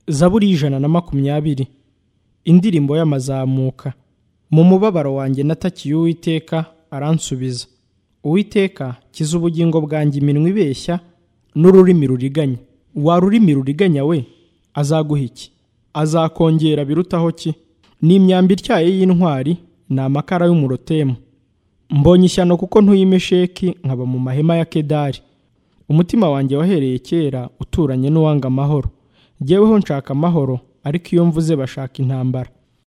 zaburi y'ijana na makumyabiri indirimbo y'amazamuka mu mubabaro wanjye natakiye uwiteka aransubiza uwiteka kiza ubugingo bwanjye iminwa ibeshya n'ururimi ruriganya wa rurimi ruriganya we azaguha iki azakongera birutaho ki ni imyambi ityaye y'intwari ni amakara y'umurotemu mbonye ishyano kuko ntuye imesheki nkaba mu mahema ya kedari umutima wanjye wahereye kera uturanye n'uwanga amahoro jyeweho nshaka amahoro ariko iyo mvuze bashaka intambara